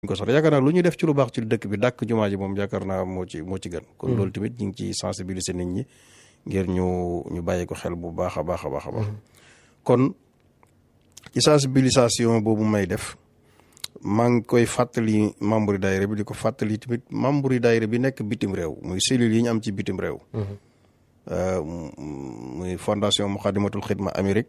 ko sax yaakaar naa lu ñuy def ci lu baax ci dëkk bi dàkk jumaa ji moom yaakaar naa moo ci moo ci gën kon loolu tamit ñu ngi ci sensibiliser nit ñi ngir ñu ñu bàyyi ko xel bu baax a baax a baax a baax kon ci sensibilisation boobu may def maa ngi koy fàttali membre yi daayira bi di ko fàttali tamit membre yi daayira bi nekk bitim réew muy cellules yi ñu am ci bitim réew muy fondation Muxaddamatul Xidma Amérique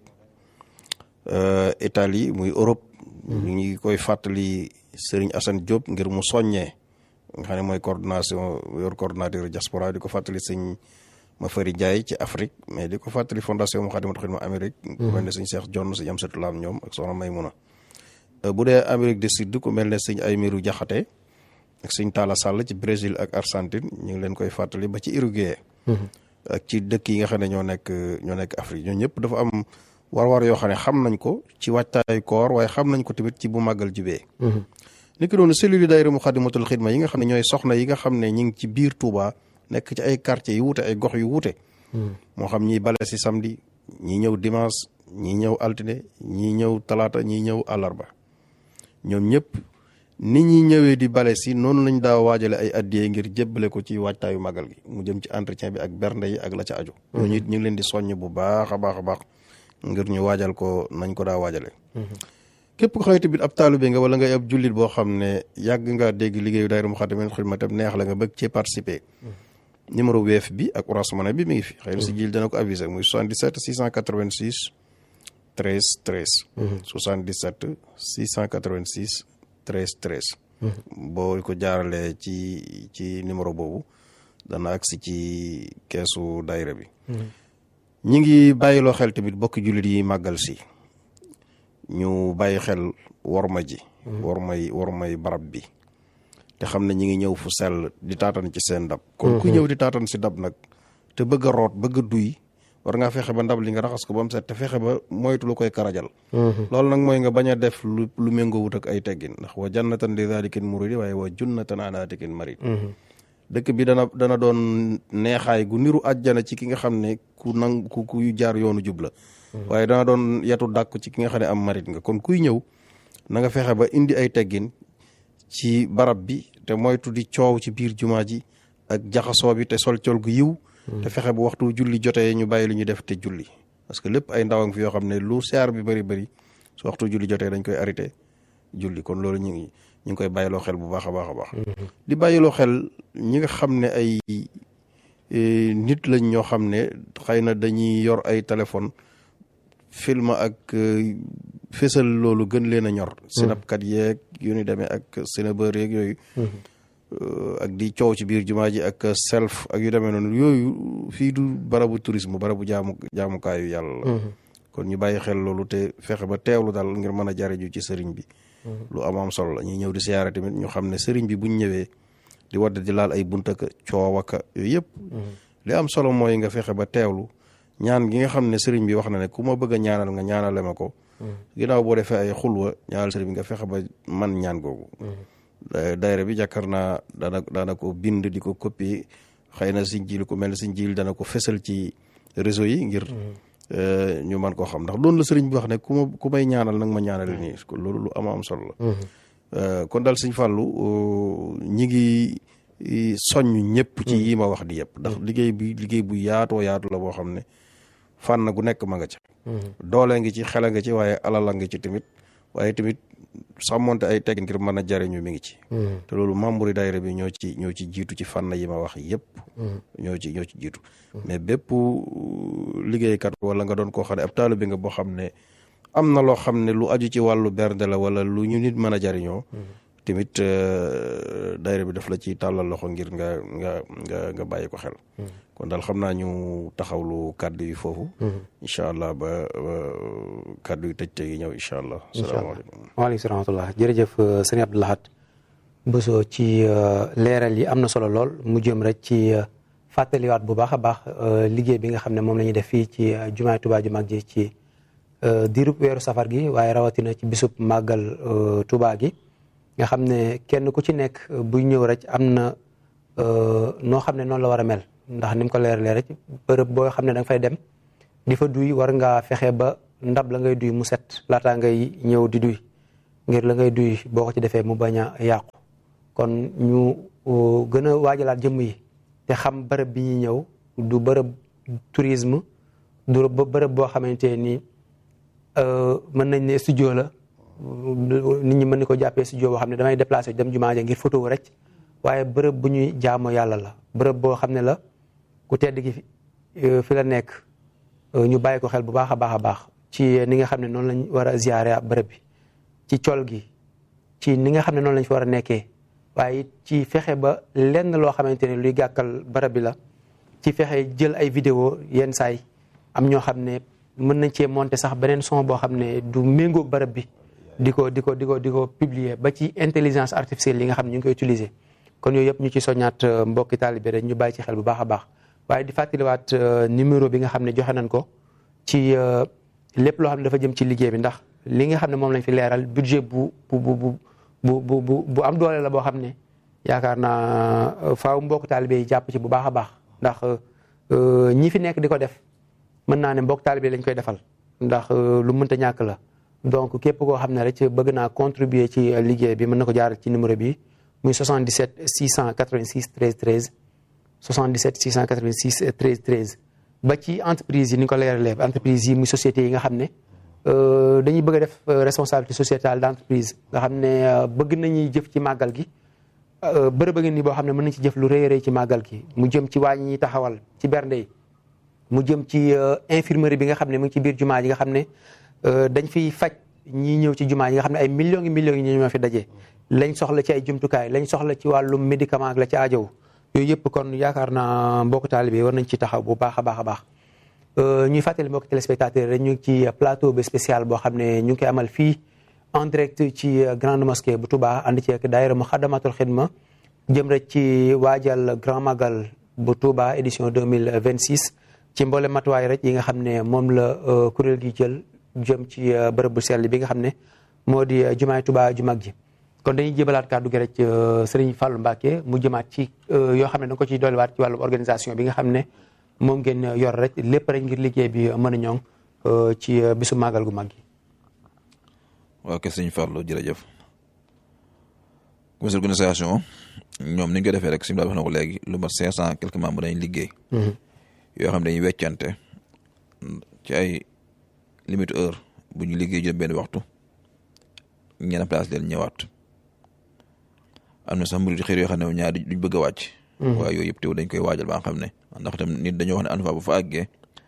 Italie muy Europe ñu ngi koy fàttali Serigne Assane Diop ngir mu soññee nga xam ne mooy coordination yor coordinateur diaspora di ko fàttali sëñ Mafari Ndiaye ci Afrique mais di ko fàttali fondation Muxaddamatul Xidma Amérique ku mel ne sëñ Cheikh Jonn sëñ Amsatou Lam ñoom ak soxna Maymuna bu dee Amérique du Sud ku mel ne sëñ Aymiru Jaxate ak sëñ Talla Sall ci Brésil ak Argentine ñu ngi leen koy fàttali ba ci Uruguay ak ci dëkk yi nga xam ne ñoo nekk ñoo nekk Afrique ñoo ñëpp dafa am war-war yoo xam ne xam nañ ko ci waajtaayu koor waaye xam nañ ko tamit ci bu màggal jubee ni ki doonu cellule daayira Muxaddamatul Xidma yi nga xam ne ñooy soxna yi nga xam ne ñi ngi ci biir Touba nekk ci ay quartiers yu wuute ay gox yu wuute moo xam ñiy bale si samedi ñii ñëw dimanche ñii ñëw altine ñii ñëw talaata ñii ñëw àllarba ñoom ñëpp nit ñi ñëwee di bale si noonu lañ daa waajale ay addiyee ngir jébbale ko ci waajtaayu màggal gi mu jëm ci entretien bi ak bernde yi ak la ca aju ñooñu it ñu ngi leen di soññ bu baax a baax a baax ngir ñu waajal ko nañ ko daa waajale képp ko xamante bi ab taalibe nga wala ngay ab jullit boo xam ne yàgg nga dégg liggéeyu daayira Muxaddamatul Xidma tam neex la nga bëgg cee participer numéro weef bi ak Orange Money bi mi ngi fi xëy na si jil dana ko aviser muy 77 686 13 13 77 686 13 13 boo ko jaaralee ci ci numéro boobu dana agsi ci keesu daayira bi ñi ngi bàyyiloo xel tamit bokki jullit yi màggal si ñu bàyyi xel worma ji wormay wormay barab bi te xam ne ñi ngi ñëw fu sell di taatan ci seen ndab kon ku ñëw di taatan si ndab nag te bëgg a root bëgg a duy war ngaa fexe ba ndab li nga raxas ko ba mu set te fexe ba moytu lu koy karajal loolu nag mooy nga bañ a def lu lu méngoowut ak ay teggin ndax wa jannatan li zalikin muridi waaye wa junnatan anaatikin marid dëkk bi dana dana doon neexaay gu niru àjjana ci ki nga xam ne ku nang ku ku jaar yoonu jub la waaye dana doon yetu dàkku ci ki nga xam ne am marit nga kon kuy ñëw na nga fexe ba indi ay teggin ci barab bi te moytu di coow ci biir jumaa ji ak jaxasoo bi te sol col gu yiw te fexe bu waxtu julli jotee ñu bàyyi lu ñu def te julli parce que lépp ay ndawang fi yoo xam ne lu seer bi bëri bëri su waxtu julli jotee dañ koy arrêté julli kon loolu ñu ngi ñu ngi koy bàyyiloo xel bu baax a baax a baax di bàyyiloo xel ñi nga xam ne ay nit lañ ñoo xam ne xëy na dañuy yor ay téléphone film ak fésal loolu gën leen a ñor sinapkat yeeg yu ni demee ak sinabër yeeg yooyu ak di coow ci biir jumaa ji ak self ak yu demee noonu yooyu fii du barabu tourisme barabu jaamu jaamukaayu yàlla la kon ñu bàyyi xel loolu te fexe ba teewlu daal ngir mën a jariñu ci sëriñ bi lu am am solo la ñuy ñëw di siyaare tamit ñu xam ne sëriñ bi buñ ñëwee di wadd di laal ay buntaka coowaka yooyu yëpp li am solo mooy nga fexe ba teewlu ñaan gi nga xam ne sëriñ bi wax na ne ku ma bëgg a ñaanal nga ñaanale ma ko ginnaaw boo defee ay xulwa ñaanal sëriñ bi nga fexe ba man ñaan googu daayira bi jàkkar naa dana daana ko bind di ko copier xëy na siñ jil ku mel ne siñ jil dana ko fesal ci réseau yi ngir ñu man koo xam ndax doon la sëriñ bi wax ne ku ma ku may ñaanal nag ma ñaanale nii loolu lu ama am solo la kon daal sëñ Fàllu ñi ngi soññ ñëpp ci yi ma wax di yëpp ndax liggéey bi liggéey bu yaatoo yaatu la boo xam ne fànn gu nekk ma nga ca doole ngi ci xela nga ci waaye alala nga ci tamit waaye tamit sàmmonte ay teg ngir mën a jariñu mi ngi ci te loolu membre yi daayira bi ñoo ci ñoo ci jiitu ci fànn yi ma wax yëpp ñoo ci ñoo ci jiitu mais bépp liggéeykat wala nga doon koo xam ne ab taalibe nga boo xam ne am na loo xam ne lu aju ci wàllu bernde la wala lu ñu nit mën a jariñoo tamit daayira bi daf la ci tàllal loxo ngir nga nga nga nga bàyyi ko xel kon daal xam naa ñu taxawlu kàddu yi foofu incha allah ba kàddu yi tëj tëj yi ñëw incha allah salaamaaleykum waaleykum salaam wa rahmatullah jërëjëf sëñ Abdou Lahad Bousso ci leeral yi am na solo lool mu jëm rek ci fàttaliwaat bu baax a baax liggéey bi nga xam ne moom la ñuy def fii ci jumaay Tuubaa ju mag ji ci diirub weeru safar gi waaye rawatina ci bisub màggal Tuubaa gi nga xam ne kenn ku ci nekk buy ñëw rek am na noo xam ne noonu la war a mel ndax ni mu ko leeralee rek bërëb boo xam ne da nga fay dem di fa duy war ngaa fexe ba ndab la ngay duy mu set laataa ngay ñëw di duy ngir la ngay duy boo ko ci defee mu bañ a yàqu kon ñu gën a waajalaat jëmm yi te xam bërëb bi ñuy ñëw du bërëb tourisme du bërëb boo xamante ni mën nañ ne studio la nit ñi mën ni ko jàppee studio boo xam ne damay déplacé dem jumaa ja ngir photo wu rek waaye bërëb bu ñuy jaamoo yàlla la bërëb boo xam ne la ku tedd gi fi la nekk ñu bàyyi ko xel bu baax a baax a baax ci ni nga xam ne noonu lañ war a ziare bërëb bi ci col gi ci ni nga xam ne noonu lañ fi war a nekkee waaye ci fexe ba lenn loo xamante ne luy gàkkal bërëb bi la ci fexe jël ay vidéo yenn saay am ñoo xam ne mën nañ cee monter sax beneen son boo xam ne du méngoog bërëb bi di ko di ko di ko di ko publier ba ci intelligence artificielle yi nga xam ne ñu ngi koy utiliser kon yooyu yëpp ñu ci soññaat mbokki taalibe rek ñu bàyyi ci xel bu baax a baax waaye di fàttaliwaat numéro bi nga xam ne joxe nañ ko ci lépp loo xam ne dafa jëm ci liggéey bi ndax li nga xam ne moom lañ fi leeral budget bu bu bu bu bu bu bu am doole la boo xam ne yaakaar naa faaw mbokk taalibe yi jàpp ci bu baax a baax ndax ñi fi nekk di ko def mën naa ne mbokk taalibe lañ koy defal ndax lu mënta ñàkk la donc képp koo xam ne rek bëgg naa contribuer ci liggéey bi mën na ko jaaral ci numéro bi muy 77 686 13 13 77 686 13 13 ba ci entreprise yi ni nga ko leeralee entreprise yi muy sociétés yi nga xam ne dañuy bëgg a def responsabilité sociétale d' entreprise nga xam ne bëgg nañuy jëf ci màggal gi bërëb a ngi nii boo xam ne mën nañ ci jëf lu rëy a rëy ci màggal gi mu jëm ci waañ ñi taxawal ci bernde yi mu jëm ci infirmerie bi nga xam ne mu ngi ci biir jumaa ji nga xam ne dañ fiy faj ñii ñëw ci jumaa ji nga xam ne ay millions yi millions yi ñoo fi daje lañ soxla ci ay jumtukaay lañ soxla ci wàllum médicament ak la ci aajow yooyu yëpp kon yaakaar naa mbokk taalibe war nañ ci taxaw bu baax a baax a baax ñuy fàttali mbokk téléspectateurs rek ñu ngi ci plateau bi spécial boo xam ne ñu ngi koy amal fii en direct ci grande mosquée bu Touba ànd ci ak daayira Muxaddamatul Xidma jëm rek ci waajal grand magal bu Touba édition 2026 ci mboole matuwaay rek yi nga xam ne moom la kuréel gi jël jëm ci bërëb bu sell bi nga xam ne moo di jumaay Touba ju mag ji kon dañuy jébalaat kàddu gi rek Serigne Fallou Mbacke mu jëmaat ci yoo xam ne da nga ko ciy dolliwaat ci wàllu organisation bi nga xam ne moom ngeen yor rek lépp rek ngir liggéey bi mën a ñoŋ ci bisu màggal gu mag gi. waaw kay Serigne Fallou jërëjëf comité organisation ñoom ni ñu ko defee rek simila wax na ko léegi lu mat cinq cent quelques membres dañuy liggéey. yoo xam ne dañuy weccante ci ay limite heure bu ñu liggéey jël benn waxtu ñenn place leen ñëwaat. am na sax murid xëy yoo xam ne ñaar duñ bëgg a wàcc. waaye yooyu yëpp teew dañ koy waajal ba nga xam ne ndax tam nit dañoo wax ne en bu fa àggee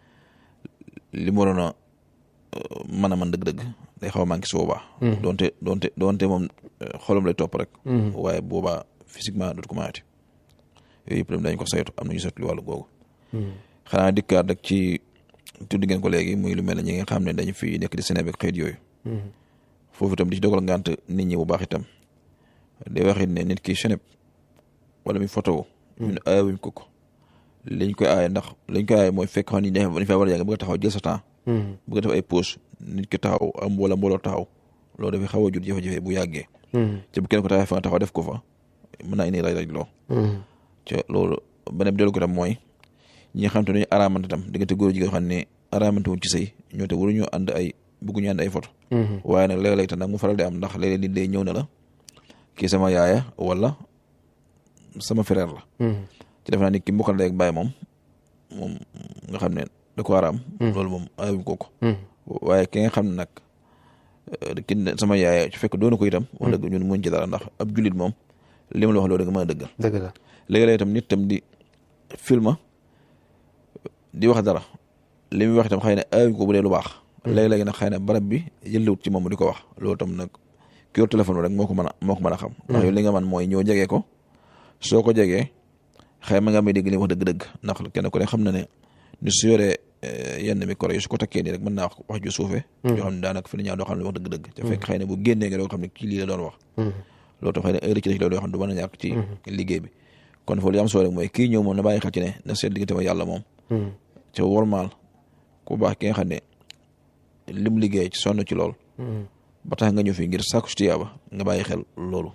li mu waroon a mën a mën dëgg-dëgg day xaw a manqué su boobaa. donte donte donte moom xolam lay topp rek. waaye boobaa physiquement dootu ko mënati yooyu yëpp dañ ko saytu am na ñu saytu wàllu googu. xanaa dikkaat rek ci tudd ngeen ko léegi muy lu mel ne ñi nga xam ne dañu fi nekk di Sénégal ak xeet yooyu. foofu itam di ci dogal ngant nit ñi bu baax itam. day waxit ne nit ki cheneb wala mi photo ñun aayawuñ ko ko liñ koy aaye ndax liñ koy aaye mooy fekk xam ni dañ fa war a jàng bëgg a taxaw jël sa temps bëgg a def ay pause nit ki taxaw am wala mbooloo taxaw loolu dafay xaw a jur jafe-jafe bu yàggee ci bu kenn ko taxawee fa nga taxaw def ko fa mën naa indi raj raj loo ca loolu beneen bi dellu ko tam mooy ñi nga xam te dañu araamante tam diggante góor jigéen xam ne araamante wuñ ci sëy ñoo te waruñu ànd ay bëgguñu ànd ay photo waaye nag léeg-léeg tam nag mu faral di am ndax léeg-léeg nit day ñëw ne la kii sama yaaya wala sama frère la. ci def naa ni ki mbokkal ndey ak baay moom moom nga xam ne da ko war a am. loolu moom ayuñ ko ko. waaye ki nga xam ne nag ki sama yaaya su fekk doonu ko itam. wax dëgg ñun muñ ci dara ndax ab jullit moom li ma la wax loolu da nga mën a dëggal. dëgg la léegi-léeg itam nit tam di film di wax dara li muy wax itam xëy na ayuñ ko bu dee lu baax. léegi-léegi nag xëy na barab bi yëllewut ci moom di ko wax loolu tam nag. ki yor téléphone rek moo ko mën a moo ko mën a xam ndax yow li nga man mooy ñëw jegee ko soo ko jegee xëy ma nga may dégg li wax dëgg-dëgg ndax kenn ku ne xam na ne ni su yoree yenn micro yi su ko takkee nii rek mën naa wax wax ju suufee yoo xam ne daanaka fi ne ñaa doo xam ne wax dëgg-dëgg te fekk xëy na bu génnee nga doo xam ne kii lii la doon wax loolu tam xëy na heure ci la yoo xam ne du mën a ñàkk ci liggéey bi kon foofu li am solo rek mooy kii ñëw moom na bàyyi xel ci ne na seet diggante ma yàlla moom ca wormaal ku baax ki nga xam ne lim liggéey ci sonn ci lool ba tax nga ñëw fii ngir sàkku ci tiyaaba nga bàyyi xel loolu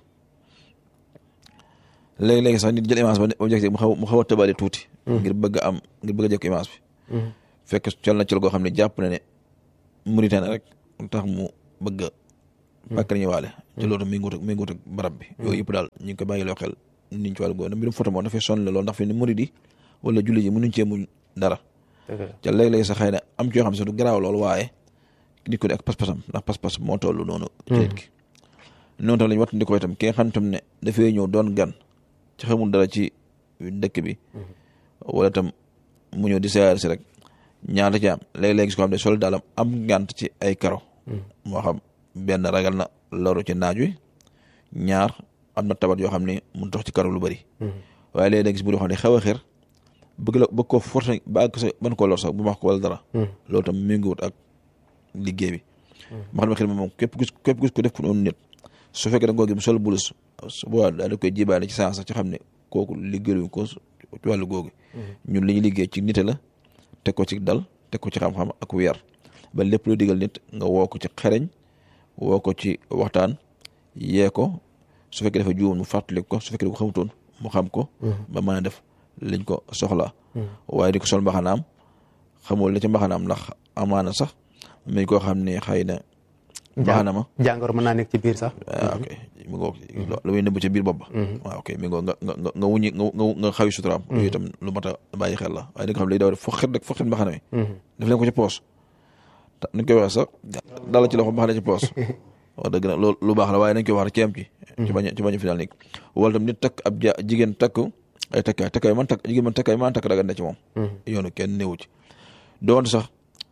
léegi-léegi sax nit jël image ba objectif mu xaw mu xaw a tëbale tuuti ngir bëgg a am ngir bëgg a jëkk image bi fekk col na col goo xam ne jàpp na ne Mauritanie rek tax mu bëgg a pàkk nañu waale te loolu tam mi ngi wut ak mi ngi wut ak barab bi yooyu yëpp daal ñu ngi ko bàyyi loo xel niñ ci wàllu góor mbirum photo moom dafay sonn loolu ndax fi ne murid yi wala julli ji mënuñ cee muñ dara te léeg-léeg sax xëy na am ci yoo xam ne du garaaw loolu waaye nit ko di ak pas-pasam ndax pas-pas moo toll noonu ci nit ki noonu tam la ñu wattandi ko itam ki nga xam tam ne dafay ñëw doon gan ci xamul dara ci dëkk bi wala tam mu ñëw di siyaar si rek ñaata ci am léeg-léeg gis ko xam ne sol daalam am ngànt ci ay karo moo xam benn ragal na loru ci naaj wi ñaar am na tabat yoo xam ne mun tax ci karo lu bëri waaye léeg-léeg gis bu doo xam ne xew a xir bëgg la bëgg ko forcé ba àgg sa ban koo lor sax bu ma wax ko wala dara loolu tam méngoowut ak liggéey bi ma xam ne xel moom képp gis képp gis ko def ko noonu nit su fekkee da nga ko gis sol bulus su boobaa daal di koy jibaale ci saa sax ci xam ne kooku liggéeyuñ ko ci wàllu googu ñun li ñu liggéey ci nite la teg ko ci dal teg ko ci xam-xam ak weer ba lépp lu digal nit nga woo ko ci xereñ woo ko ci waxtaan yee ko su fekkee dafa juum mu fàttali ko su fekkee da ko xamutoon mu xam ko ba mën a def liñ ko soxla waaye di ko sol mbaxanaam xamul li ci mbaxanaam ndax amaana sax mi koo xam ne xëy na mbaxana ma jàngoro mën naa nekk ci biir sax waaw ok mi ngoo lu muy nëbb ci biir bopp ba waaw ok mi ngoo nga nga nga wuñi nga nga xawi suturaam loolu itam lu mat a bàyyi xel la waaye di nga xam ne léegi daw def foxet rek foxet mbaxana mi def leen ko ci poos nañ koy waxee sax dala ci loxo mbaxana ci poos wax dëgg nag loolu lu baax la waaye nañ koy wax rek ci am ci ci bañ ci bañ a final nekk wala tam nit takk ab ja jigéen takk ay takkaay takkaay man takk jigéen man takkaay man takk dagan na ci moom yoonu kenn néewu ci doonte sax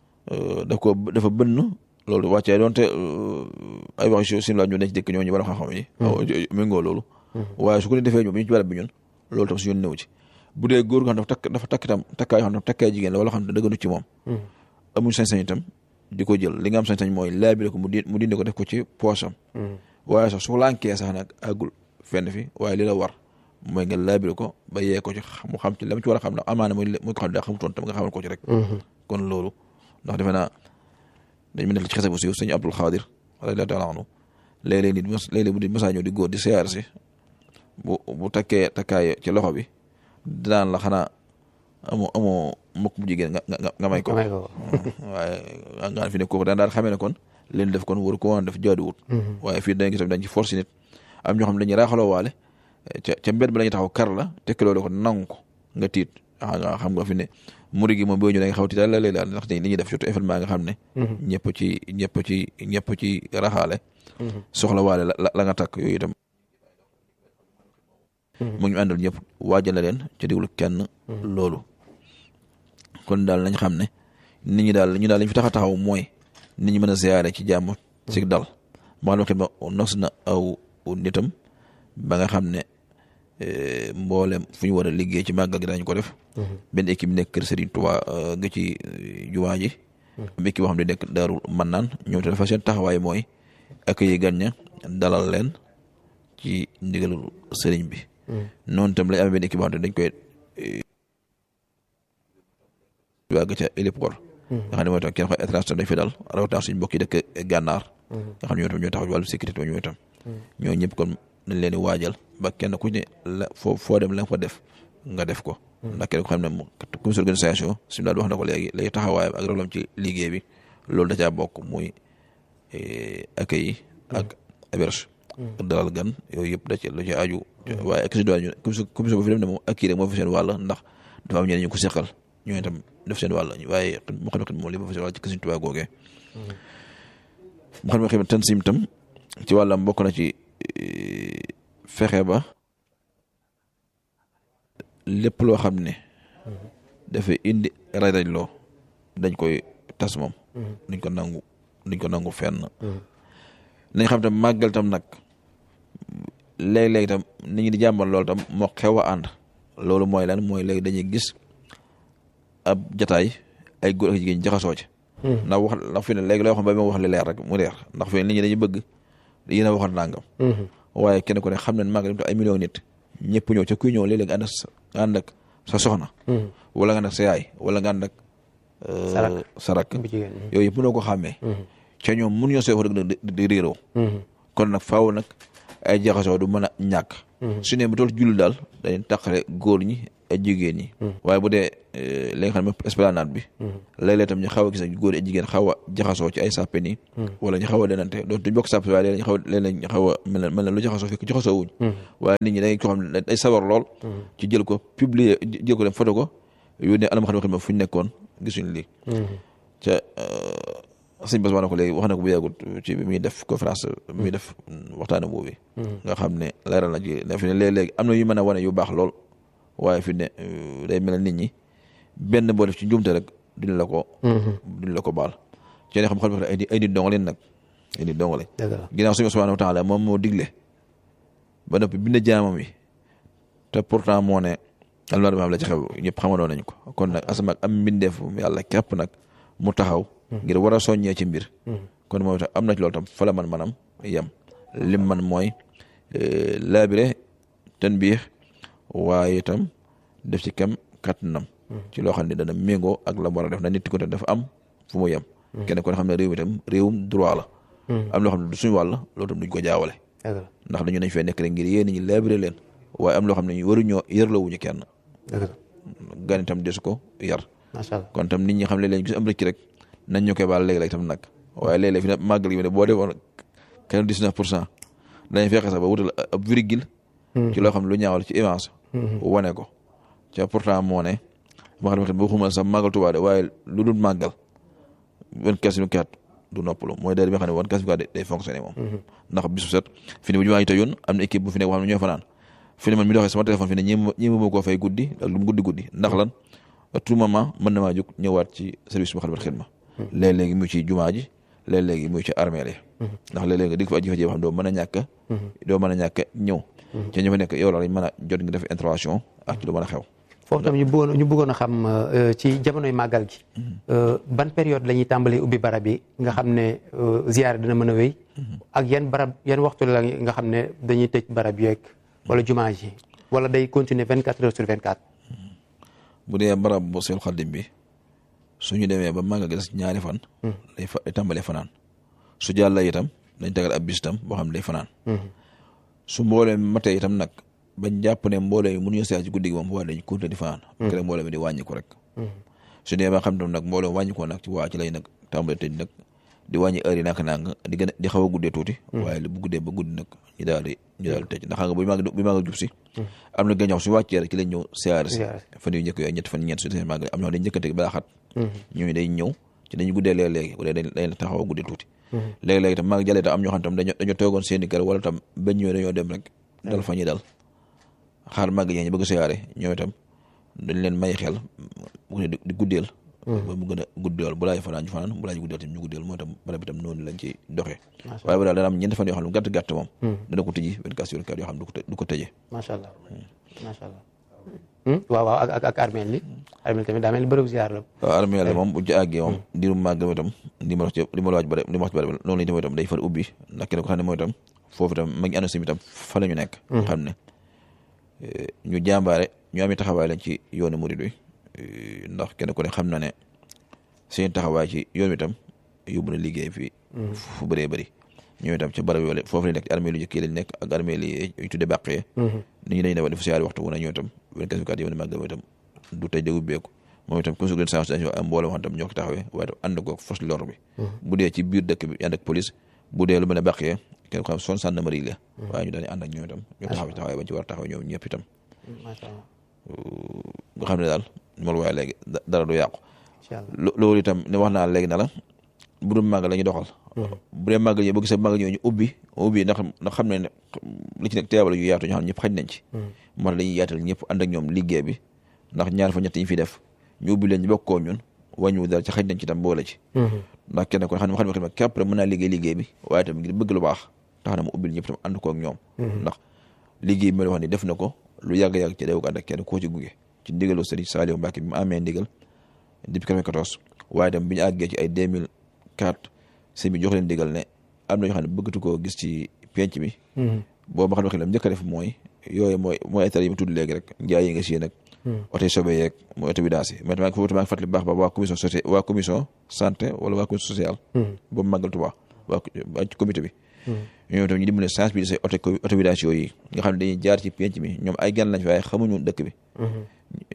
daf ko dafa bënn loolu wàccee doonte ay wax si simla ñu ne ci dëkk ñooñu bara xam-xam yi méngoo loolu waaye su ko ni defee ñu bi ñu ci barab bi ñun loolu tam su yoon néew ci bu dee góor nga xam dafa takk dafa takk itam takkaay xam ne takkaay jigéen la wala xam ne dëgganu ci moom amuñ sañ-sañ itam di ko jël li nga am sañ-sañ mooy laabile ko mu di mu dindi ko def ko ci poosam waaye sax su lànkee sax nag àggul fenn fi waaye li la war mooy nga laabile ko ba yee ko ci mu xam ci la mu ci war a xam ndax amaana muy muy ko xam ne daa xamutoon tam nga xamal ko ci rek kon loolu ndax defe naa dañ ma nekk ci xese bu siiw sëñ Abdul Xaadir radiyallaahu taala anhu léeg-léeg nit léeg-léeg bu di masaa ñëw di góor di siyaar si bu bu takkee takkaay ci loxo bi dinaan la xanaa amoo amoo mukk bu jigéen nga nga nga may ko waaye nga fi ne kooku daan daal xamee ne kon leen def kon waru ko woon def jaaduwut waaye fii dañ gis dañ ci force nit am ñoo xam ne dañuy raaxaloo waale ca ca mbedd bi la ñuy taxaw kar la tekki loolu ko nangu ko nga tiit nga xam nga fi ne muri gi moom boo ñu da nga xaw tiit la lay daal ndax li ñuy def surtout événement nga xam ne ñëpp ci ñëpp ci ñëpp ci raxaale soxla waale la la nga takk yooyu itam mu ñu àndal ñëpp waajal la leen ca diglu kenn loolu kon daal nañ xam ne nit ñi daal ñu daal lañ fi tax a taxaw mooy nit ñi mën a ziyaare ci jàmm ci dal ma xam ne nos na aw nitam ba nga xam ne mboolem fu ñu war a liggéey ci màggal gi dañ ko def benn équipe nekk kër Serigne Touba ga ci jumaa ji am équipe boo xam ne nekk daarul man naan ñoom te dafa seen taxawaay mooy accueillir gan ña dalal leen ci ndigalul sëriñ bi noonu tam lañ amee benn équipe boo xam ne dañ koy wàgg ca héliport nga xam ne mooy tam kenn xool étranger tam dañ fi dal rawatina suñu mbokk yi dëkk gànnaar nga xam ne ñoo tam ñoo taxaw ci wàllu sécurité ñoo tam ñoo ñëpp kon nañ leen di waajal ba kenn ku ne la foo foo dem la nga fa def nga def ko ndax kenn ko xam ne comité organisation suñu daal wax na ko léegi lay taxawaayam ak rolam ci liggéey bi loolu da caa bokk muy accueil ak héberge dalal gan yooyu yëpp da ci lu ci aju waaye ak si doon ñu commission bu fi dem ne moom ak kii rek moo fa seen wàll ndax dafa am ñeneen ñu ko seqal ñooñu tam def seen wàll waaye mu xam ne moom li ba fa seen wàll ci Sëriñ Tuubaa googee mu xam ne xam ne tansim tam ci wàllam bokk na ci fexe ba lépp loo xam ne dafay indi raj-raj loo dañ koy tas moom duñ ko nangu duñ ko nangu fenn nañ xam tam màggal tam nag léeg-léeg tam nit ñi di jàmbal loolu tam moo xew a ànd loolu mooy lan mooy léegi dañuy gis ab jataay ay góor ak jigéen jaxasoo ci ndax wax ndax fi ne léegi loo xam ba ma wax li leer rek mu leer ndax fi ne nit ñi dañuy bëgg yéen a waxoon nangam waaye kenn ku ne xam ne màggal ay million nit ñëpp ñëw ca kuy ñëw léeg-léeg nga ànd nga ànd ak sa soxna wala nga ànd ak sa yaay wala nga ànd ak sarak yooyu yëpp mënoo ko xàmmee ca ñoom mun ñoo sooy wax dëgg di réeroo kon nag faaw nag ay jaxasoo du mën a ñàkk su ne bu toll julli daal dañuy tàqale góor ñi ak jigéen ñi waaye bu dee li nga xam ne esplanade bi léeg-léeg tam ñu xaw a gis góor ak jigéen xaw a jaxasoo ci ay sàppe nii wala ñu xaw a denante doon duñ bokk sàppe waaye léeg-léeg ñu xaw a léeg-léeg ñu xaw a mel na mel na lu jaxasoo fekk jaxasoo wuñ waaye nit ñi dañ ko xam ne day sawar lool ci jël ko publier jël ko dem photo ko yónnee alam xam ne fu ñu nekkoon gisuñ lii ca sëñ Bass wax na ko léegi wax na ko bu yàggut ci bi muy def conférence bi muy def waxtaane boobu nga xam ne leeral na ci ne fi ne léeg-léegi am na yu mën a wane yu baax lool waaye fi ne day mel nit ñi benn boo def ci njuumte rek duñ la ko duñ la ko baal ci ne xam xam ay ay nit dong leen nag ay nit dong lañ ginnaaw suñu subhanahu wa taala moom moo digle ba noppi bind jaamam yi te pourtant moo ne alma dama la ci xew ñëpp xamandoo nañ ko kon nag asama ak am mbindeef yàlla képp nag mu taxaw ngir war a soññee ci mbir kon moom itam am na ci loolu tam fa la man manam yem lim man mooy laabire ten biix waaye itam def ci kem kattanam ci loo xam ne dana méngoo ak la war a def na nit ko dafa am fu mu yem kenn kon xam ne réew mi itam réewum droit la am loo xam ne du suñu wàll loolu tam duñ ko jaawale ndax dañu nañ fee nekk rek ngir yéen ñi laabire leen waaye am loo xam ne waruñoo yërlawuñu kenn gan itam desu ko yar kon tam nit ñi xam ne leen gis am rëcc rek nañ ñu koy baal léegi-léegi tam nag waaye léeg-léeg fi ne màggal gi ne boo defoon kenn dix-neuf pour cent dañuy fexe sax ba wutal ab virgule ci loo xam ne lu ñaawal ci image wane ko ca pourtant moo ne ma xam ne boo xumal sax màggal Tuubaa de waaye lu dul màggal vingt-quatre sur vingt-quatre du noppalu mooy day bi nga xam ne vingt-quatre sur vingt-quatre day fonctionné moom ndax bisu set fi ne bu jumaa yi tëjoon am na équipe bu fi nekk boo xam ne ñoo fanaan fi ne man mi doxee sama téléphone fi ne ñi ñi ma koo fay guddi ak lu mu guddi guddi ndax lan à tout moment mën na maa jóg ñëwaat ci service bu Moukhaddamatoul Khidma léeg-léegi mu ci jumaa ji léeg-léegi mu ci armée li ndax léeg-léegi nga dig fa aji fa jee xam doo mën a ñàkk doo mën a ñàkk ñëw ci ñu fa nekk yow la lañ mën a jot nga def intervention ak ci lu mën a xew foofu tam ñu bëggoon ñu bëggoon a xam ci jamonoy màggal gi ban période la ñuy tàmbalee ubbi barab yi nga xam ne ziyaare dina mën a wéy ak yan barab yan waxtu la nga xam ne dañuy tëj barab yeeg wala jumaa ji wala day continuer vingt quatre heures sur vingt quatre bu dee barab bu Seexul Xaadim bi suñu demee ba màggal gi des ñaari fan day fa day tàmbalee fanaan su jàlla itam dañ tegal ab bis itam boo xam ne day fanaan su mboolee matee itam nag bañ jàpp ne mboolee yi mënuñu seet ci guddi gi moom waa dañ continuer di fanaan kere mboolee mi di wàññi ko rek su dee ba xam tam nag mboolee wàññi ko nag ci waa ci lay nag tàmbalee tëj nag di wàññi heure yi naka nang di gën a di xaw a guddee tuuti waaye bu guddee ba guddi nag ñu daal di ñu daal di tëj ndax xam nga bu mag bu mag jub si am na gañox su wàccee rek ci lañ ñëw siyaare si fan yu njëkk yooyu ñett fan ñeent su seen màgg am na dañ njëkkante balaa xat ñooñu day ñëw ci dañu guddee léeg-léegi bu dee dañ taxaw a guddee tuuti léegi-léegi tam màgg jàllee tam am ñoo xam tam dañoo dañoo toogoon seen i kër wala tam bañ ñëwee dañoo dem rek dal fa ñuy dal xaar màgg ñee ñu bëgg siyaare ñoo itam dañ leen may xel di guddeel ba mu gën a guddeel bu laaj fanaan ñu fanaan bu laaj guddeel tam ñu guddeel moo tam barab bi tam noonu lañ ci doxee waaye bu daal dana am ñeenti fan yoo xam ne gàtt gàtt moom dana ko tëji vingt-quatre sur vingt-quatre yoo xam ne du ko tëjee macha allah macha allah waaw waaw ak ak armeel li armeel tamit daa mel ni bërëb ziar la waaw armeel moom bu ci àggee moom diirum màgg itam li ma wax ci li ma laaj bare li ma wax ci bare noonu lañ itam day far ubbi ndax kenn ko xam ne mooy itam foofu itam mag ñi ànd si itam fa la ñu nekk xam ne ñu jàmbaare ñu amee taxawaay lañ ci yoonu murid wi ndax kenn ku ne xam na ne seen taxawaay ci yoon wi itam yóbbu na liggéey fii fu bëree bëri ñoom itam ci barab yooyu foofu lañ nekk ci armée lu jëkkee lañ nekk ak armée li ñu tudde bàqee nit ñi dañu defa def siyaari waxtu wu ne ñoom itam vingt-quatre kat yow ne màgg itam du tëj de ubbeeku moom itam comme organisation am mbooloo xam tam ñoo ko taxawee waaye tam ànd ko force de l'ordre bi bu dee ci biir dëkk bi ànd ak police bu dee lu mel ne bàqee kenn ko xam son gendarmerie la waaye ñu dañu ànd ak ñoom itam ñoo taxaw taxawaay bañ ci war a taxaw ñoom ñëpp itam nga xam ne daal mool waaye léegi dara du yàqu loolu itam ne wax naa léegi na la bu dul màgg la ñuy doxal bu dee màgg yi boo gisee màgg ñoo ñu ubbi ubbi ndax ndax xam ne li ci nekk teewal yu yaatu ñoo xam ne ñëpp xaj nañ ci moo tax dañuy yaatal ñëpp ànd ak ñoom liggéey bi ndax ñaar fa ñett yi fi def ñu ubbi leen ñu bokkoo ñun wàññiwu dara ci xaj nañ ci tam boole ci ndax kenn ko xam ne xam ne képp rek mën naa liggéey liggéey bi waaye tam ngir bëgg lu baax tax na mu ubbil ñëpp tam ànd ko ak ñoom ndax liggéey bi ma wax ni def na ko lu yàgg-yàgg ci dew ko ànd ak kenn koo ci gunge ci ndigalu Sëriñ Saliou Mbacke bi mu amee ndigal depuis 94 waaye tam bi ñu àggee ci ay 2004 sëñ bi jox leen ndigal ne am na ñoo xam ne bëggatu koo gis ci penc mi boobu ma xam ne njëkk a def mooy yooyu mooy mooy ay tar yi mu tudd léegi rek njaay yi nga si nag oto yi sobe yeeg mooy oto vidange yi mais tamit foofu maa ngi fàttali baax ba waa commission sociale waa commission santé wala waa commission sociale boobu màggal Tuubaa waa ci comité bi ñoom tam ñu dimbale sensibiliser oto oto vidange yooyu nga xam ne dañuy jaar ci penc mi ñoom ay gan lañ fi waaye xamuñu dëkk bi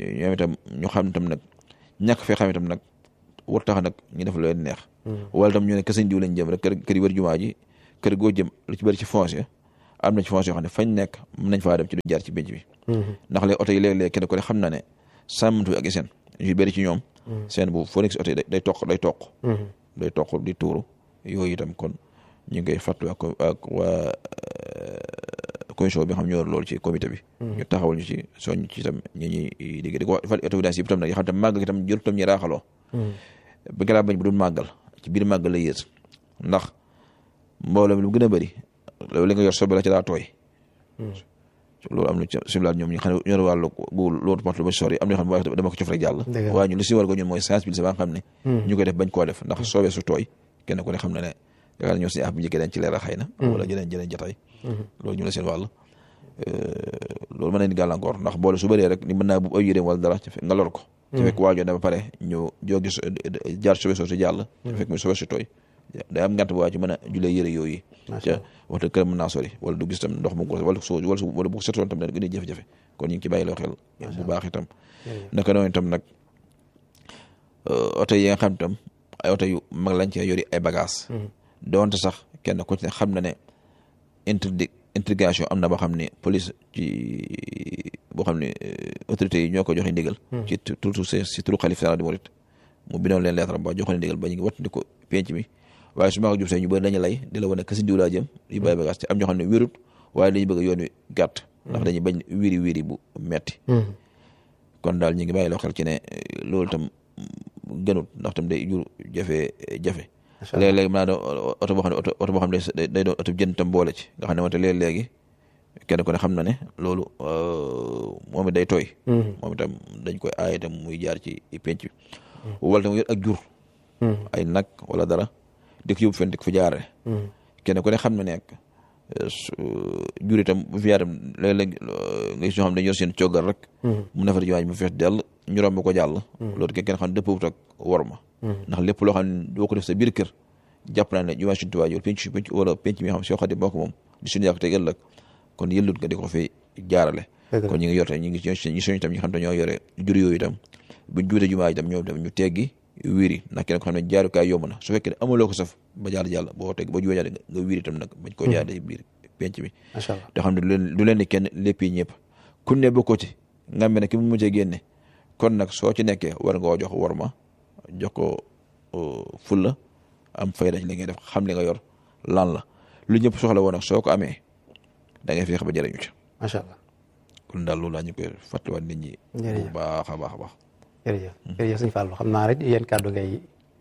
ñoom itam ñu xam itam nag ñàkk fee xam itam nag war tax nag ñu def lu leen neex wala itam ñu ne kër sëñ diw lañ jëm rek kër kër yi wër jumaa ji kër goo jëm lu ci bëri ci foncier am na ci foncier yoo xam ne fañ nekk mën nañ faa dem ci du jaar ci bénc bi ndax léegi oto yi léeg-léeg kenn ko ne xam na ne sàmmatu ak seen yu bëri ci ñoom seen bu foo nekk si oto yi day toq day toq day toq di tuuru yooyu itam kon ñu ngi koy fàttali ak ak waa commission bi nga xam ñoo loolu ci comité bi ñu taxawal ñu ci soñ ci itam ñi ñuy liggéey di ko fal évidence yi itam nag yoo xam tam màggal gi itam jël tam ñu raaxaloo ba nga laa bañ bu dul màggal ci biir màggal la yées ndax mbooloo mi lu gën a bëri loolu li nga yor sobe la ci daa tooy loolu am na ci simlaat ñoom ñi xam ne ñor wàllu bu loolu mat lu ba sori am na xam ne dama ko cof rek jàll waaye ñu li si war ko ñun mooy sensibiliser ba nga xam ne ñu koy def bañ koo def ndax soobee su tooy kenn ku ne xam ne ne yaakaar ñoo suñu af bu njëkkee dañ ci leeral xëy na wala jëleen jëleen jataay loolu ñu la seen wàll loolu mën na ni gàllankoor ndax boole su bëree rek ni mën naa bu ay yéreem wala dara nga lor ko ci fekk waajoo dama pare ñu jógi jaar sobe soo si jàll ci fekk muy sobe si tooy day am ngant bu waa ci mën a julee yëre yooyu ca waxta kër mën naa sori wala du gis tam ndox mu ko wala soo wala wala bu setoon tam ne gën a jafe-jafe kon ñu ngi ci bàyyi loo xel bu baax itam naka noonu itam nag oto yi nga xam itam ay oto yu mag lañ cee yori ay bagage doonte sax kenn ku ci ne xam na ne interdi interrogation am na boo xam ne police ci boo xam ne autorités yi ñoo ko joxe ndigal ci turu si turu xalif général di murit mu bindoon leen lettre ba joxe ndigal ba ñu ngi wattandi ko penc mi waaye su ma ko jub see ñu bëri dañu lay di la wane kasi diw laa jëm yu bàyyi bagage te am ñoo xam ne wérut waaye dañuy bëgg yoon wi gàtt ndax dañuy bañ wiri wiri bu metti kon daal ñu ngi bàyyi loo xel ci ne loolu tam gënut ndax tam day jur jafe jafe léeg-léegi mën naa doon oto boo xam ne oto boo xam ne day doon oto jën tam boole ci nga xam ne wante léeg-léegi kenn ku ne xam na ne loolu moom it day tooy moom itam dañ koy aaye itam muy jaar ci penc bi wala tam yor ak jur ay nag wala dara di ko yóbbu fen di ko fi jaare kenn ku ne xam na nekk jur itam bu fi yaatam léeg-léeg nga gis ñoo xam ne dañu yor seen coggal rek mu nafar jiwaañ mu fees dell ñu romb ko jàll loolu kenn xam ne dëppwut ak war ma ndax lépp loo xam ne doo ko def sa biir kër jàpp naa ne jumaa suñu tubaab wala penc penc wala penc mi nga xam soo xam ne moo ko moom di suñu yàq tey ëllëg kon yëllut nga di ko fi jaarale kon ñu ngi yor ñu ngi ñu soñ itam ñi xam ne ñoo yore jur yooyu itam buñ juute jumaa itam ñoom itam ñu teggi wiiri ndax kenn ko xam ne jaarukaay yomb na su fekkee ne amuloo ko saf ba jaar jàll boo teg ba juwee nga wiiri itam nag bañ koo jaaree biir penc bi te xam ne du leen du leen ni kenn lépp yi ñëpp kun ne bokkoo ci nga mel ne ki mu mujjee génne kon nag soo ci nekkee war nga jox war ma jox ko fulla am fayda ci li ngay def xam li nga yor lan la lu ñëpp soxla woon nag soo ko amee da ngay fexe ba jëriñu ci macha allah kon daal loolu laa ñu koy fàttaliwaat nit ñi bu baax a baax a baax jërëjëf jërëjëf sëñ Fallou xam naa rek yéen kàddu ngay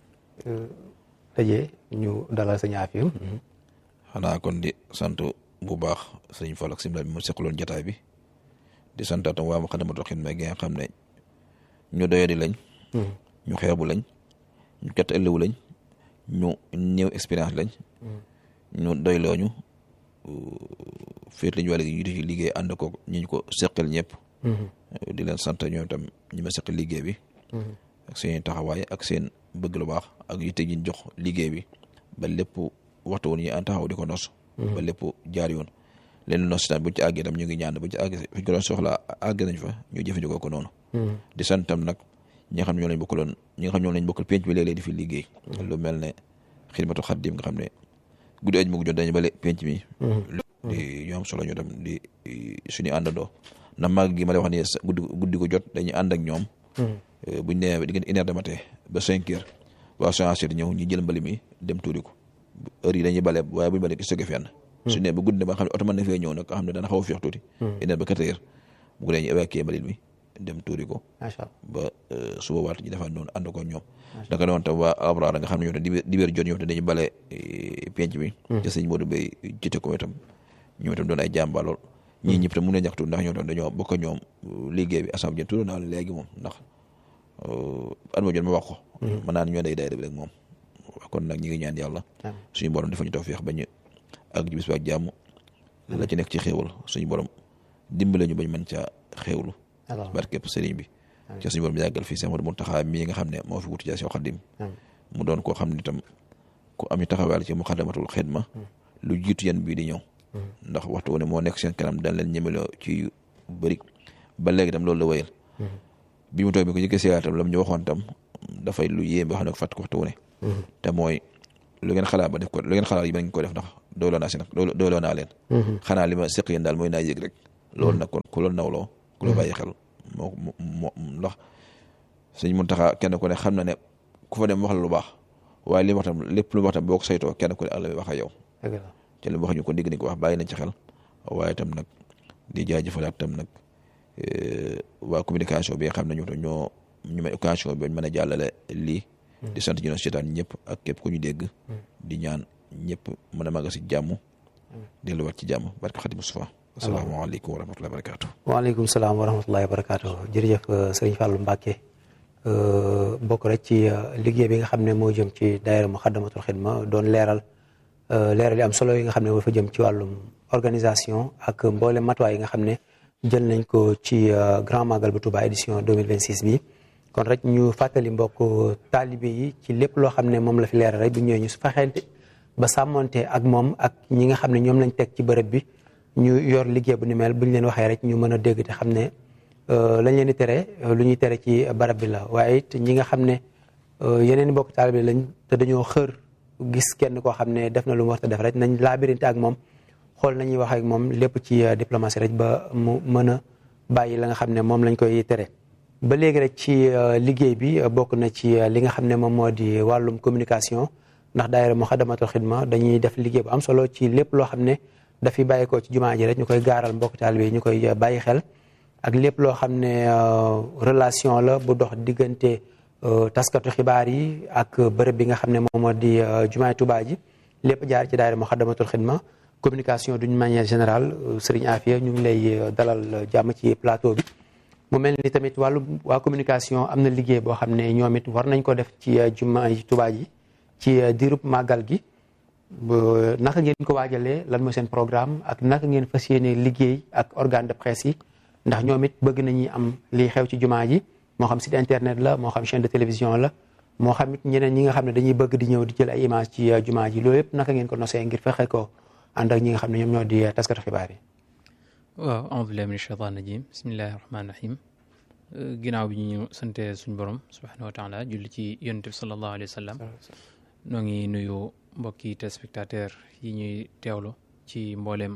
tëjee ñu dalal sëñ Afia xanaa kon di sant bu baax sëñ Fallou ak sëñ bi mu seqaloon jataay bi di santaatam waa Moukhaddamatoul Khidma gi nga xam ne ñu doyadi lañ ñu xeebu lañ ñu ket ëllëwu lañ ñu néew expérience lañ ñu doylooñu féet lañu wàll gi ñu di ci liggéey ànd ko ñu ñu ko seqal ñëpp di leen sant ñoom tam ñi ma seqal liggéey bi ak seen taxawaay ak seen bëgg lu baax ak yitte gi ñu jox liggéey bi ba lépp waxtu woon yi an taxaw di ko nos ba lépp jaar yoon leen nos tam buñ ci àggee tam ñu ngi ñaan buñ ci àggee fi ñu ko doon soxla àgg nañ fa ñu jëfandikoo ko noonu di sant tam nag ñi nga xam ñoo lañ bokkaloon ñi nga xam ñoo lañ bokkal penc bi léeg-léeg di fi liggéey lu mel ne xidmatu xaddim nga xam ne guddi aj mu ngi jot dañu bale penc mi di ñu am solo ñu tam di suñu àndandoo ndax màgg gi ma lay wax ni guddi guddi ko jot dañuy ànd ak ñoom buñ nee ba diggante une heure de matin ba cinq heures waa sonancé ñëw ñu jël mbali mi dem tuuri ko heure yi dañuy bale waaye buñu bale stocké fenn su ne ba guddi ne ba xam ne oto mën na fee ñëw nag nga xam ne dana xaw a féex tuuti une heure ba quatre heures bu ko dee ñu évacuer mbalit mi dem tuuri ko ba suba waat ñu defaat noonu ànd ko ñoom danga doon tam waa abraar nga xam ne ñoom tam dibéer jot ñoom tam dañu bale penc mi te sëñ Modou Bey jite ko itam ñoom itam doon ay jàmbaar lool ñii ñëpp tam mun na ñaxtu ndax ñoom tam dañoo bokk ñoom liggéey bi assemblée jën tudd naa la léegi moom ndax at ma jot ma wax ko mën naa ñoo day day rek moom kon nag ñi ngi ñaan yàlla suñu borom dafa ñu tawfeex ba ñu ak bis ba ak jàmm la ci nekk ci xéewal suñu borom dimbale ñu bañ mën caa xéewlu barkeb sëriñ bi ca suñu borom yàggal fii Seex Ahmadu Muntaxa mii nga xam ne moo fi wuti ca Seex Xaadim mu doon koo xam ne itam ku am ñu taxawaal ci Moukhaddamatoul Khidma lu jiitu yan bii di ñëw ndax waxtu wu ne moo nekk seen kanam dañ leen ñemeloo ci yu bëri ba léegi tam loolu la wéyal bi mu toog bi ko jëkkee siyaar tam la mu ñu waxoon tam dafay lu yéem boo xam ne ko fàtt ko waxtu wu ne te mooy lu ngeen xalaat ba def ko lu ngeen xalaat yi ba ngeen ko def ndax dooloo naa si nag dooloo naa leen xanaa li ma seq yéen daal mooy naa yëg rek loolu nag kon ku loolu nawloo ku la bàyyi xel moo moo ndax suñ mun taxaa kenn ku ne xam na ne ku fa dem wax la lu baax waaye li mu wax tam lépp lu mu wax tam boo ko saytoo kenn ku ne ak la muy wax ak yow te li mu wax ñu ko dégg ni ko wax bàyyi nañ ci xel waaye tam nag di jaajëfalaat tam nag waa communication bi nga xam ne ñu ñoo ñu may occasion bi mën a jàllale lii di sant ñu ne seetaan ñëpp ak képp ku ñu dégg di ñaan ñëpp mën a màgg si jàmm delluwaat ci jàmm barke Xadim Mustafa asalaamaaleykum wa rahmatullahi wa barakatuh waaleykum salaam wa rahmatullahi wa barakatuh jërëjëf sëriñ Fallou Mbacke bokk rek ci liggéey bi nga xam ne moo jëm ci daayira Muxaddamatul Xidma doon leeral leeral yi am solo yi nga xam ne moo fa jëm ci wàllum organisation ak mboole matuwaay yi nga xam ne jël nañ ko ci Grand Magal bu Touba édition 2026 bi kon rek ñu fàttali mbokk taalibe yi ci lépp loo xam ne moom la fi leeral rek bu ñëwee ñu su fexeente ba sàmmonte ak moom ak ñi nga xam ne ñoom lañ teg ci bërëb bi ñu yor liggéey bu ni mel bu ñu leen waxee rek ñu mën a dégg te xam ne lañ leen di tere lu ñuy tere ci barab bi la waaye it ñi nga xam ne yeneen i mbokk taalibe lañ te dañoo xër gis kenn koo xam ne def na lu mu war a def rek nañ laabirinte ak moom xool nañuy wax ak moom lépp ci diplomatie rek ba mu mën a bàyyi la nga xam ne moom lañ koy tere. ba léegi rek ci liggéey bi bokk na ci li nga xam ne moom moo di wàllum communication ndax daayira Muxaddamatul Xidma dañuy def liggéey bu am solo ci lépp loo xam ne dafiy bàyyeekoo ci jumaa ji rek ñu koy gaaral mbokk taalibe yi ñu koy bàyyi xel. ak lépp loo xam ne relation la bu dox diggante taskatu xibaar yi ak bërëb bi nga xam ne moom moo di jumaay Tuubaa ji lépp jaar ci daayira Muxaddamatul Xidma communication d'une manière générale Serigne Afia ñu ngi lay dalal jàmm ci plateau bi. mu mel ni tamit wàllu waa communication am na liggéey boo xam ne ñoom it war nañ ko def ci jumaay Tuubaa ji ci diirub màggal gi naka ngeen ko waajalee lan mooy seen programme ak naka ngeen fas yéene liggéey ak organe de presse yi. ndax ñoom it bëgg nañuy am lii xew ci jumaa ji moo xam site internet la moo xam chaîne de télévision la moo xam it ñeneen ñi nga xam ne dañuy bëgg di ñëw di jël ay image ci jumaa ji loolu yëpp naka ngeen ko nosee ngir fexe ko ànd ak ñi nga xam ne ñoom ñoo di taskatu xibaar yi waaw a'uudu billahi min shaytaan rajim bismillahi rahmaani rahim ginnaaw bi ñu sante suñ borom subhanahu wa taala julli ci yonent bi sallallahu alayhi wa sallam noo ngi nuyu mbokki téléspectateur yi ñuy teewlu ci mbooleem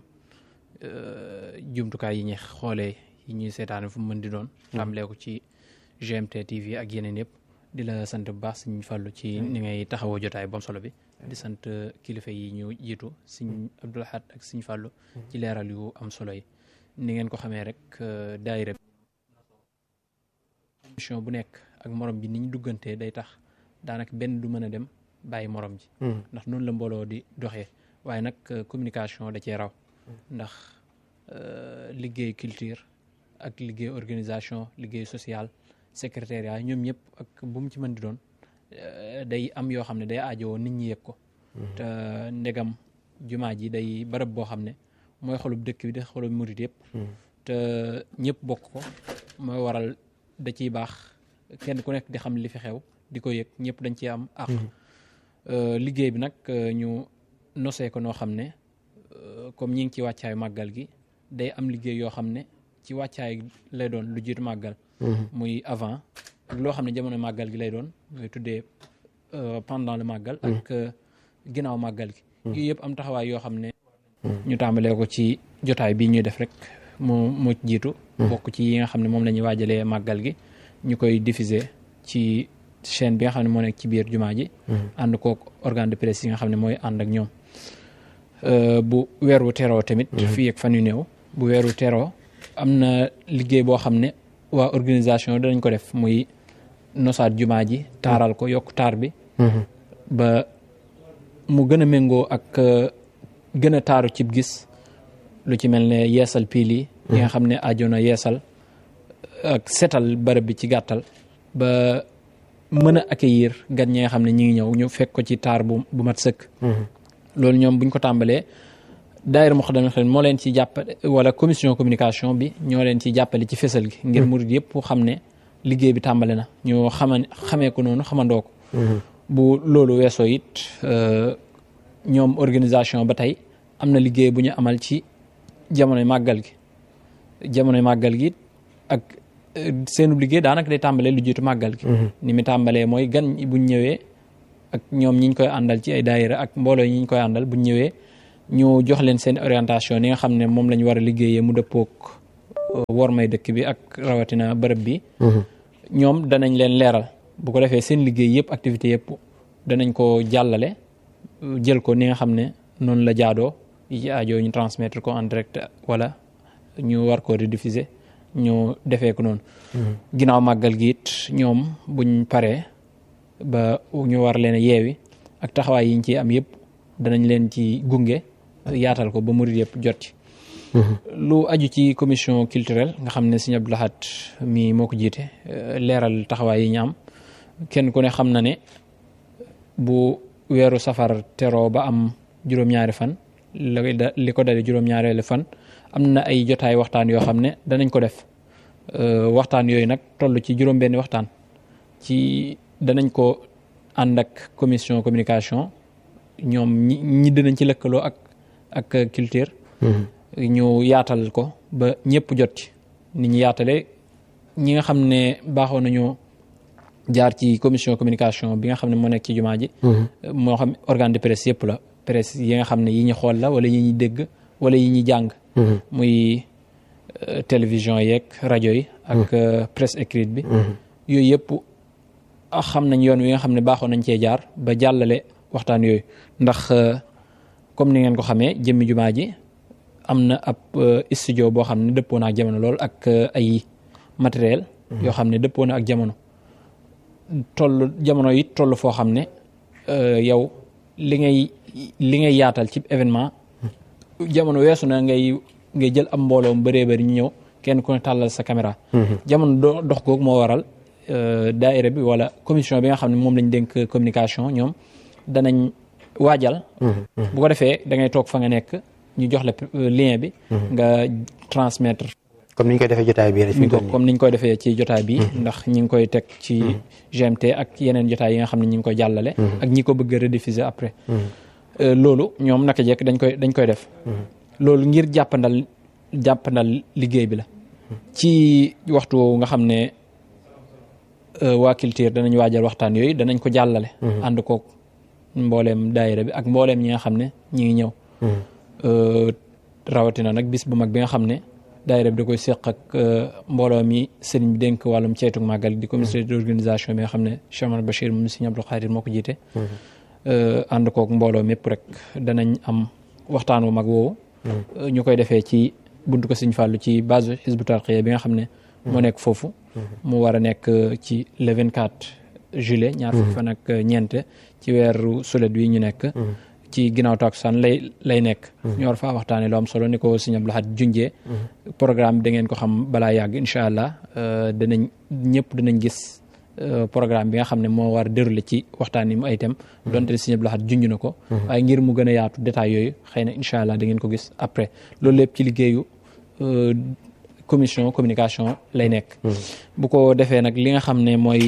jumtukaay yi ñuy xoolee yi ñuy seetaane fu mu mën di doon tàmbalee ko ci GMT TV ak yeneen yëpp di la sant bu baax suñ fàllu ci ni ngay taxawoo jotaay bom solo bi di sant kilifa yi ñu jiitu suñ Abdul Ahad ak suñ fàllu ci leeral yu am solo yi ni ngeen ko xamee rek daayira mission bu nekk ak morom ji ni ñu duggantee day tax daanaka benn du mën a dem bàyyi morom ji ndax noonu la mbooloo di doxee waaye nag communication da cee raw ndax liggéey culture ak liggéey organisation liggéey social secrétariat ñoom ñëpp ak bu mu ci mën di doon day am yoo xam ne day aajowoo nit ñi yëg ko te ndegam jumaa ji day barab boo xam ne mooy xolub dëkk bi di xolub murit yëpp te ñëpp bokk ko mooy waral da ciy baax kenn ku nekk di xam li fi xew di ko yëg ñëpp dañ ciy am àq liggéey bi nag ñu nosee ko noo xam ne comme ñi ngi ci wàccaayu màggal gi day am liggéey yoo xam ne ci wàccaay lay doon lu jiitu màggal muy avant ak loo xam ne jamono màggal gi lay doon muy tuddee pendant le màggal ak ginnaaw màggal gi yooyu yëpp am taxawaay yoo xam ne ñu tàmbalee ko ci jotaay bi ñuy def rek mu mu jiitu bokk ci yi nga xam ne moom la ñuy waajalee màggal gi ñu koy diffuser ci chaîne bi nga xam ne moo nekk ci biir jumaa ji ànd kook organe de presse yi nga xam ne mooy ànd ak ñoom bu weeru teroo tamit fii ak fan yu néew bu weeru teroo am na liggéey boo xam ne waa organisation danañ ko def muy nosaat jumaa ji taaral ko yokk taar bi ba mu gën a méngoo ak gën a taaru cib gis lu ci mel ne yeesal piil yi yi nga xam ne ajoona yeesal ak setal barab bi ci gàttal ba mën a accueillir gan ñi nga xam ne ñi ngi ñëw ñu fekk ko ci taar bu bu mat sëkk loolu ñoom buñ ko tàmbalee daayira Moukhaddamatoul Khidma moo leen ci jàppale wala commission communication bi ñoo leen ci jàppale ci fésal gi ngir murid yëpp xam ne liggéey bi tàmbale na ñu xama xamee ko noonu xamandoo ko bu loolu weesoo it ñoom organisation ba tey am na liggéey bu ñu amal ci jamonoy màggal gi jamonoy màggal gi ak seenu liggéey daanaka day tàmbalee lu jiitu màggal gi ni mi tàmbalee mooy gan buñ ñëwee ak ñoom ñi ñu koy àndal ci ay daayira ak mbooloo ñi ñu koy àndal buñ ñëwee ñu jox leen seen orientation yi nga xam ne moom la ñu war a liggéeyee mu dëppook wor may dëkk bi ak rawatina bërëb bi ñoom danañ leen leeral bu ko defee seen liggéey yëpp activité yëpp danañ ko jàllale jël ko ni nga xam ne noonu la jaadoo yi ci aajo ñu transmettre ko en direct wala ñu war ko rediffuser ñu defee ko noonu ginnaaw màggal gi it ñoom buñ paree ba ñu war leen a yeewi ak taxawaay yiñ ci am yëpp danañ leen ci gunge yaatal ko ba murid yëpp jot ci lu aju ci commission culturelle nga xam ne Sëñ Abdou Lahad mi moo ko jiite leeral taxawaay yi ñu am kenn ku ne xam na ne bu weeru safar teroo ba am juróom-ñaari fan li ko dale juróom-ñaareelu fan am na ay jotaay waxtaan yoo xam ne danañ ko def waxtaan yooyu nag toll ci juróom-benni waxtaan ci danañ ko ànd ak commission communication ñoom ñi ñi dinañ ci lëkkaloo ak ak culture ñu yaatal ko ba ñëpp jot ci ni ñu yaatale ñi nga xam ne baaxoo nañu jaar ci commission communication bi nga xam ne moo nekk ci jumaa ji moo xam organe de presse yëpp la presse yi nga xam ne yi ñu xool la wala yi ñuy dégg wala yi ñuy jàng muy télévision yeeg rajo yi ak presse écrite bi yooyu yëpp xam nañ yoon wi nga xam ne baaxoo nañ cee jaar ba jàllale waxtaan yooyu ndax comme ni ngeen ko xamee jëmmi jumaa ji am na ab studio boo xam ne dëppoo na ak jamono lool ak ay matériel yoo xam ne dëppoo na ak jamono toll jamono yi toll foo xam ne yow li ngay li ngay yaatal ci événement jamono weesu na ngay ngay jël am mbooloo mu bëree bëri ñu ñëw kenn ku ne tàllal sa caméra jamono dox googu moo waral daayira bi wala commission bi nga xam ne moom lañ dénk communication ñoom danañ waajal bu ko defee da ngay toog fa nga nekk ñu jox la lien bi nga transmettre comme ni ñu koy defee jotaay bi rek. comme ni ñu koy defee ci jotaay bi ndax ñi ngi koy teg ci GMT ak yeneen jotaay yi nga xam ne ñi ngi koy jàllale. ak ñi ko bëgg a rediffuser après. loolu ñoom naka jekk dañ koy dañ koy def. loolu ngir jàppandal jàppandal liggéey bi la. ci waxtu woowu nga xam ne waa culture danañ waajal waxtaan yooyu danañ ko jàllale. ànd koog mbooleem daayira bi ak mbooleem ñi nga xam ne ñi ngi ñëw. rawatina nag bis bu mag bi nga xam ne. daayira bi da koy seq ak mbooloo mi sëriñ bi dénk wàllum ceetuk màggal di comité d'organisation bi nga xam ne Cheikh Omar Bachir moom Sëriñ Abdou Khadir moo ko jiite ànd kook mbooloo mépp rek danañ am waxtaan wu mag woowu ñu koy defee ci buntu ko Sëriñ Fàllu ci base Hizbut Tarqiyyah bi nga xam ne moo nekk foofu mu war a nekk ci le 24 juillet ñaar fukki fan ak ñeent ci weeru sulet wi ñu nekk ci ginnaaw takkusaan lay lay nekk ñu war faa waxtaane lu am solo ni ko Sëriñ Abdou Lahad junjee programme bi da ngeen ko xam balaa yàgg incha allah danañ ñëpp danañ gis programme bi nga xam ne moo war a déroulé ci waxtaan yi mu ay thème donte Sëriñ Abdou Lahad junj na ko waaye ngir mu gën a yaatu détails yooyu xëy na incha allah da ngeen ko gis après loolu lépp ci liggéeyu commission communication lay nekk bu ko defee nag li nga xam ne mooy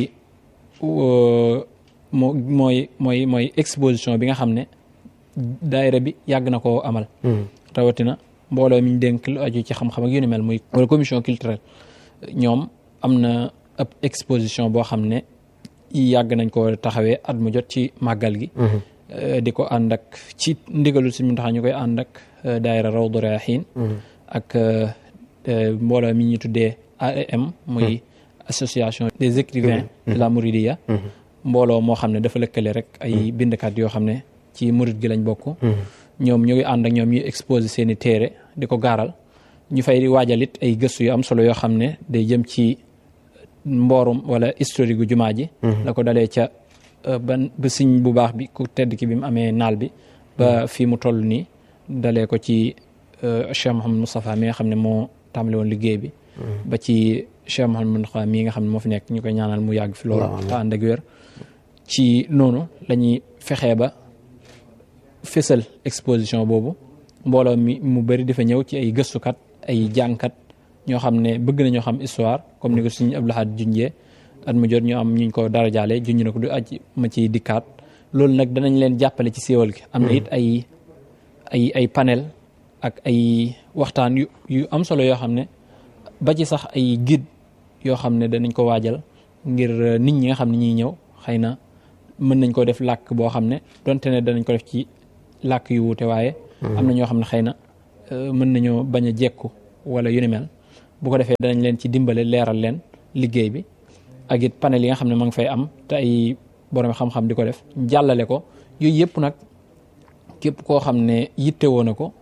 moo mooy mooy mooy exposition bi nga xam ne daayira bi yàgg na koo amal rawatina mbooloo mi ñu dénk lu aju ci xam-xam ak yu ni mel muy wala commission culturelle ñoom am na ab exposition boo xam ne yàgg nañ ko taxawee at mu jot ci màggal gi di ko ànd ak ci ndigalul suñu tax ñu koy ànd ak daayira Rawdu Rayaahiin ak mbooloo mi ñu tuddee AEM muy association des écrivains de la Mouridiya mbooloo moo xam ne dafa lëkkale rek ay bindkat yoo xam ne ci murid gi lañ bokk ñoom ñu ngi ànd ak ñoom ñuy exposé seeni téere di ko gaaral ñu fay waajal it ay gëstu yu am solo yoo xam ne day jëm ci mboorum wala historique gu jumaa ji la ko dalee ca ban ba siñ bu baax bi ku tedd ki bi mu amee naal bi ba fii mu toll nii dalee ko ci Cheikh Mouhamed Moustapha mi nga xam ne moo tàmbali woon liggéey bi ba ci Cheikh Mouhamed Moustapha mi nga xam ne moo fi nekk ñu koy ñaanal mu yàgg fi loolu te ànd ak wér ci noonu lañuy fexee ba fésal exposition boobu mbooloo mi mu bëri dafa ñëw ci ay gëstukat ay jàngkat ñoo xam ne bëgg nañoo xam histoire comme ni ko suñu Abdou Lahad junjee at mu jot ñu am ñu ko dara jaale junj na ko du aj ma ci dikkaat loolu nag danañ leen jàppale ci siiwal gi am na it ay ay ay panel ak ay waxtaan yu yu am solo yoo xam ne ba ci sax ay guide yoo xam ne danañ ko waajal ngir nit ñi nga xam ne ñuy ñëw xëy na mën nañ ko def làkk boo xam ne donte ne danañ ko def ci làkk yu wuute waaye am na ñoo xam ne xëy na mën nañoo bañ a jekku wala yu ni mel bu ko defee danañ leen ci dimbale leeral leen liggéey bi ak it panel yi nga xam ne ma ngi fay am te ay borom xam-xam di ko def jàllale ko yooyu yëpp nag képp koo xam ne yittewoo na ko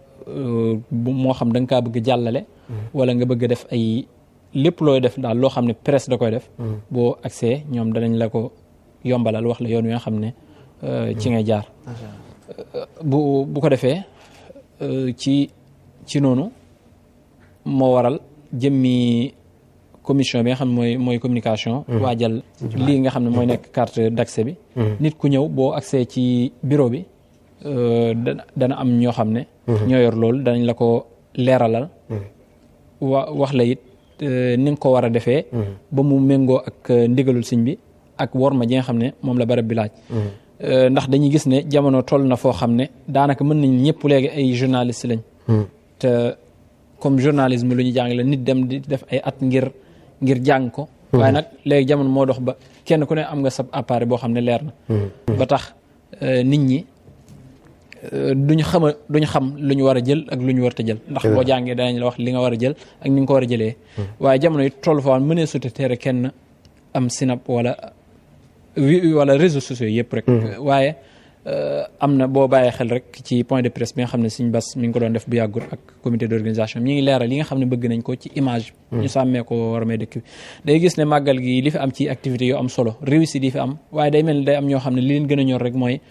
moo xam da nga kaa bëgg jàllale wala nga bëgg def ay lépp looy def daal loo xam ne presse da koy def boo accès ñoom danañ la ko yombalal wax la yoon wi nga xam ne ci ngay jaar bu bu ko defee ci ci noonu moo waral jëmmi commission bi nga xam ne mooy mooy communication waajal lii nga xam ne mooy nekk carte d'accès bi nit ku ñëw boo accès ci bureau bi dana dana am ñoo xam ne ñoo yor loolu danañ la ko leeralal wa wax la it ni nga ko war a defee ba mu méngoo ak ndigalul sëñ bi ak worma ji nga xam ne moom la barab bi laaj ndax dañuy gis ne jamono toll na foo xam ne daanaka mën nañ ñëpp léegi ay journaliste lañ te comme journalisme lu ñu jàng la nit dem di def ay at ngir ngir jàng ko waaye nag léegi jamono moo dox ba kenn ku ne am nga sab appareil boo xam ne leer na ba tax nit ñi duñu xama duñu xam lu ñu war a jël ak lu ñu war a jël ndax boo jàngee danañ la wax li nga war a jël ak ni nga ko war a jëlee waaye jamono yi toll foo mënee sute teere kenn am sinap wala wala réseaux sociaux yëpp rek waaye am na boo bàyyee xel rek ci point de presse bi nga xam ne Sëñ Bass mi ngi ko doon def bu yàggul ak comité d'organisation mi ngi leeral yi nga xam ne bëgg nañ ko ci image ñu sàmmee ko war may dëkk bi day gis ne màggal gi li fi am ci activité yu am solo réussite yi fi am waaye day mel ni day am ñoo xam ne li leen gën a ñor rek mooy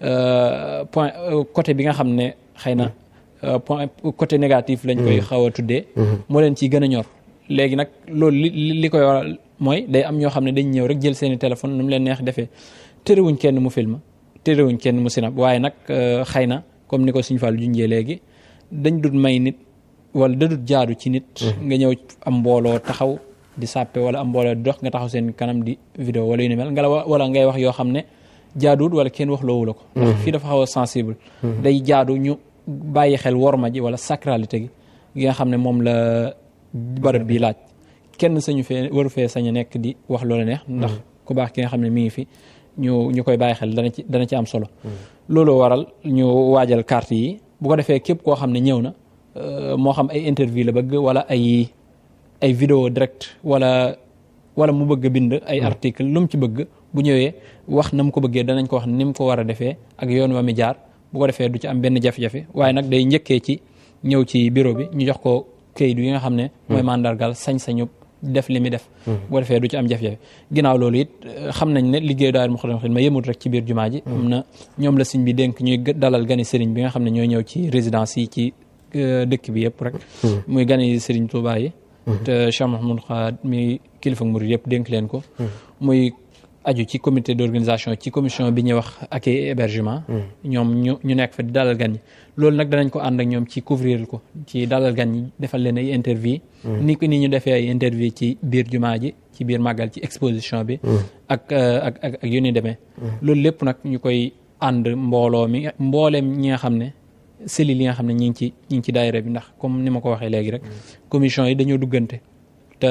point côté bi nga xam ne xëy na point côté négatif lañ koy xaw a tuddee moo leen ciy gën a ñor léegi nag loolu li li koy waral mooy day am ñoo xam ne dañ ñëw rek jël seeni téléphone nu mu leen neex defee terewuñ kenn mu film terewuñ kenn mu sinap waaye nag xëy na comme ni ko Sëñ Fall junjee léegi dañ dut may nit wala da dut jaadu ci nit nga ñëw am mbooloo taxaw di sàppe wala am mbooloo di dox nga taxaw seen kanam di vidéo wala yu ni mel nga la wala ngay wax yoo xam ne jaaduwut wala kenn wax loowu la ko ndax fii dafa xaw a sensible day jaadu ñu bàyyi xel worma ji wala sacralité gi gi nga xam ne moom la barab bi laaj kenn sañu fee waru fee sañ a nekk di wax loola neex ndax ku baax ki nga xam ne mi ngi fi ñu ñu koy bàyyi xel dana ci dana ci am solo loolu waral ñu waajal carte yi bu ko defee képp koo xam ne ñëw na moo xam ay interview la bëgg wala ay ay vidéo direct wala wala mu bëgg bind ay article lu mu ci bëgg bu ñëwee wax na mu ko bëggee danañ ko wax ni mu ko war a defee ak yoon wa mi jaar bu ko defee du ci am benn jafe-jafe waaye nag day njëkkee ci ñëw ci bureau bi ñu jox ko kayit yi nga xam ne mooy mandargal sañ-sañu def li muy def bu ko defee du ci am jafe-jafe ginnaaw loolu it xam nañ ne liggéey daayira Moukhaddamatoul Khidma yëmut rek ci biir jumaa ji am na ñoom la sëñ bi dénk ñuy dalal gani sëriñ bi nga xam ne ñooy ñëw ci résidence yi ci dëkk bi yëpp rek muy gani sëriñ Touba yi te Cheikh Mouhamadou Khad mi kilifa murid yëpp dénk leen ko muy aju ci comité d'organisation ci commission bi ñuy wax accueil et hébergement ñoom ñu ñu nekk fa di dalal gan ñi loolu nag danañ ko ànd ak ñoom ci couvrir ko ci dalal gan ñi defal leen ay interview ni ko ni ñu defee ay interview ci biir jumaa ji ci biir màggal ci exposition bi ak ak ak ak yu ni demee loolu lépp nag ñu koy ànd mbooloo mi mbooleem ñi nga xam ne cellules yi nga xam ne ñi ngi ci ñi ngi ci daayira bi ndax comme ni ma ko waxee léegi rek commission yi dañoo duggante te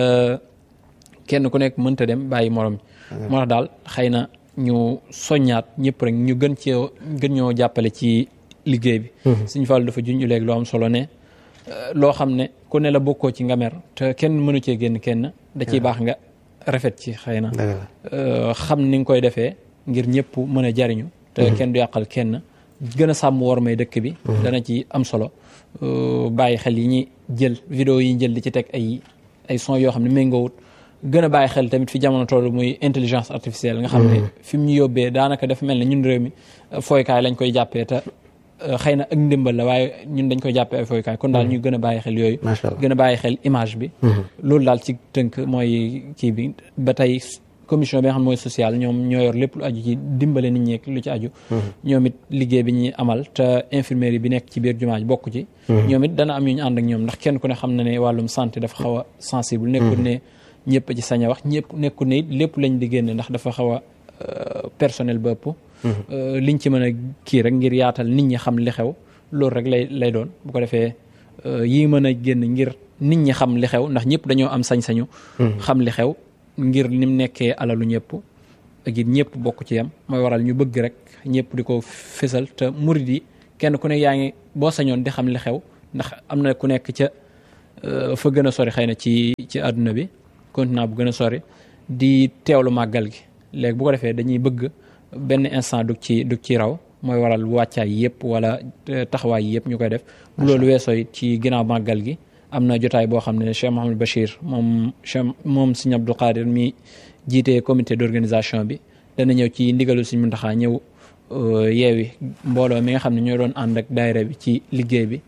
kenn ku nekk mënta dem bàyyi morom moo tax daal xëy na ñu soññaat ñëpp rek ñu gën ci gën ñoo jàppale ci liggéey bi suñu Fallu dafa junj léegi lu am solo ne loo xam ne ku ne la bokkoo ci nga mer te kenn mënu cee génn kenn da ciy baax nga rafet ci xëy na xam ni nga koy defee ngir ñëpp mën a jariñu te kenn du yàqal kenn gën a sàmm war may dëkk bi dana ci am solo bàyyi xel yi ñuy jël vidéo yi ñu jël di ci teg ay ay son yoo xam ne méngoowut gën a bàyyi xel tamit fi jamono toll muy intelligence artificielle nga xam ne fi mu ñu yóbbee daanaka dafa mel ne ñun réew mi fooykaay lañ koy jàppee te xëy na ak ndimbal la waaye ñun dañ koy jàppee ay fooykaay kon daal ñu gën a bàyyi xel yooyu gën a bàyyi xel image bi loolu daal ci tënk mooy kii bi ba tey commission bi nga xam mooy sociale ñoom ñoo yor lépp lu aju ci dimbale nit ñi lu ci aju ñoom it liggéey bi ñuy amal te infirmerie bi nekk ci biir jumaa ji bokk ci ñoom it dana am ñu ñu ànd ak ñoom ndax kenn ku ne xam na ne wàllum santé dafa xaw a sensible nekkul ne ñëpp ci sañ a wax ñëpp nekkul ne it lépp lañ di génne ndax dafa xaw a personnel ba ëpp liñ ci mën a kii rek ngir yaatal nit ñi xam li xew loolu rek lay lay doon bu ko defee yii mën a génn ngir nit ñi xam li xew ndax ñëpp dañoo am sañ-sañu xam li xew ngir ni mu nekkee alalu ñëpp ak it ñëpp bokk ci yam mooy waral ñu bëgg rek ñëpp di ko fésal te murid yi kenn ku ne yaa ngi boo sañoon di xam li xew ndax am na ku nekk ca fa gën a sori xëy na ci ci àdduna bi continent bu gën a sori di teewlu màggal gi léegi bu ko defee dañuy bëgg benn instant dug ci dug ci raw mooy waral wàccaay yëpp wala taxawaay yëpp ñu koy def bu loolu weesoo it ci ginnaaw màggal gi am na jotaay boo xam ne Cheikh Mouhamadou Bachir moom Cheikh moom Serigne Abdou Qadir mi jiite comité d'organisation bi dana ñëw ci ndigalu Serigne Mountakha ñëw yeewi mbooloo mi nga xam ne ñoo doon ànd ak daayira bi ci liggéey bi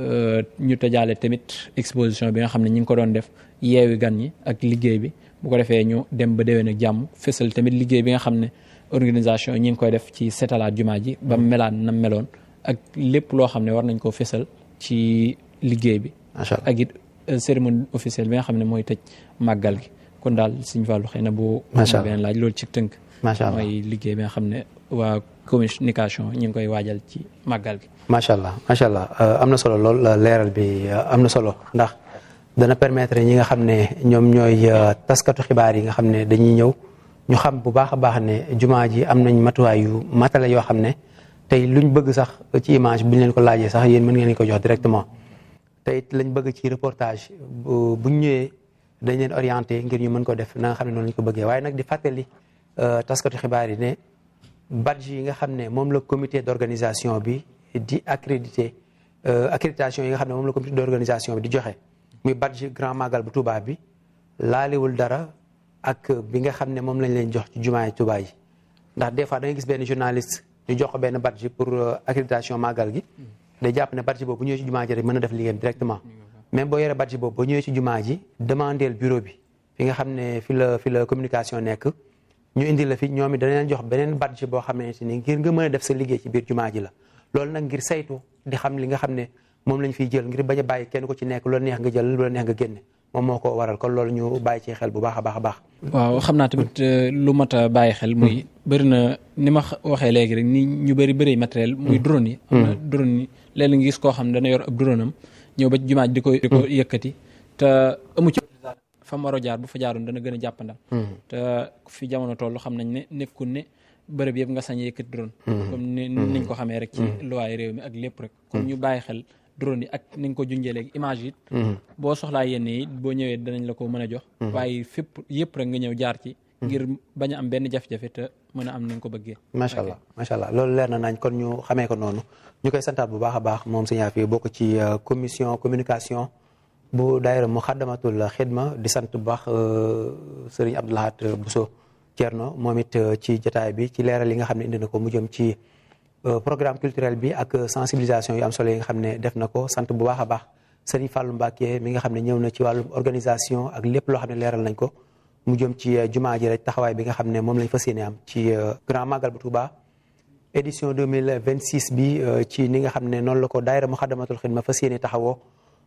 ñu tëjaale tamit exposition bi nga xam ne ñi ngi ko doon def yeewi gan ñi ak liggéey bi bu ko defee ñu dem ba déwén ak jàmm fésal tamit liggéey bi nga xam ne organisation ñi ngi koy def ci setalaat jumaa ji ba melaan na meloon ak lépp loo xam ne war nañ koo fésal ci liggéey bi ak it cérémonie officielle bi nga xam ne mooy tëj màggal gi kon daal Sëñ Fallu xëy na bu beneen laaj loolu ci tënk mooy liggéey bi nga xam ne waa communication ñu ngi koy waajal ci màggal gi macha allah macha allah am na solo lool leeral bi am na solo ndax dana permettre ñi nga xam ne ñoom ñooy taskatu xibaar yi nga xam ne dañuy ñëw ñu xam bu baax a baax ne jumaa ji am nañ matuwaay yu matale yoo xam ne tey luñ bëgg sax ci image buñ leen ko laajee sax yéen mën ngeen ko jox directement te it lañ bëgg ci reportage buñ ñëwee dañ leen orienté ngir ñu mën ko def na nga xam ne noonu lañ ko bëggee waaye nag di fàttali taskatu xibaar yi ne badge yi nga xam ne moom la comité d'organisation bi di accrédité accréditation yi nga xam ne moom la comité d'organisation bi di joxe muy badge grand magal bu Touba bi laaliwul dara ak bi nga xam ne moom lañ leen jox ci jumaay Touba yi ndax des fois da nga gis benn journaliste ñu jox ko benn badge pour accréditation magal gi day jàpp ne badge boobu bu ñëwee ci jumaa ji rek mën na def liggéeyam directement même boo yoree badge boobu ba ñëwee ci jumaa ji demandeel bureau bi fi nga xam ne fi la fi la communication nekk ñu indi la fi ñoom it dana leen jox beneen badge boo xamante ni ngir nga mën a def sa liggéey ci biir jumaa ji la loolu nag ngir saytu di xam li nga xam ne moom lañ fiy jël ngir bañ a bàyyi kenn ko ci nekk lu la neex nga jël lu la neex nga génne moom moo ko waral kon loolu ñu bàyyi ci xel bu baax a baax a baax. waaw xam naa tamit lu mat a bàyyi xel. muy bëri na ni ma waxee léegi rek ni ñu bëri bëri matériel. muy drone yi. am na drone yi léeg nga gis koo xam ne dana yor ab drone am ñëw ba jumaa di ko di ko yëkkati te amu ci. fa mu war a jaar bu fa jaaroon dana gën a jàppandal. te fi jamono toll xam nañ ne nekkul ne bërëb yëpp nga sañ yëkkati drone. comme ni niñ ko xamee rek. ci luwaay réew mi ak lépp rek. comme ñu bàyyi xel. drone yi ak ni nga ko junjee léegi image yi boo soxlaa yenn yi boo ñëwee danañ la ko mën a jox waaye fépp yëpp rek nga ñëw jaar ci ngir bañ a am benn jafe-jafe te mën a am ni nga ko bëggee macha allah macha allah loolu leer na nañ kon ñu xamee ko noonu ñu koy santaat bu baax a baax moom sëñ Afia bokk ci commission communication bu daayira Muxaddamatul Xidma di sant bu baax sëriñ Abdou Lahad Bousso Thierno moom it ci jotaay bi ci leeral yi nga xam ne indi na ko mu jëm ci programme culturel bi ak sensibilisation yu am solo yi nga xam ne def na ko sant bu baax a baax Serigne Fallou Mbacké mi nga xam ne ñëw na ci wàllum organisation ak lépp loo xam ne leeral nañ ko mu jëm ci jumaa ji rek taxawaay bi nga xam ne moom lañ fas yéene am ci grand magal bu Touba édition 2026 bi ci ni nga xam ne noonu la ko daayira Muxaddamatul Xidma fas yéene taxawoo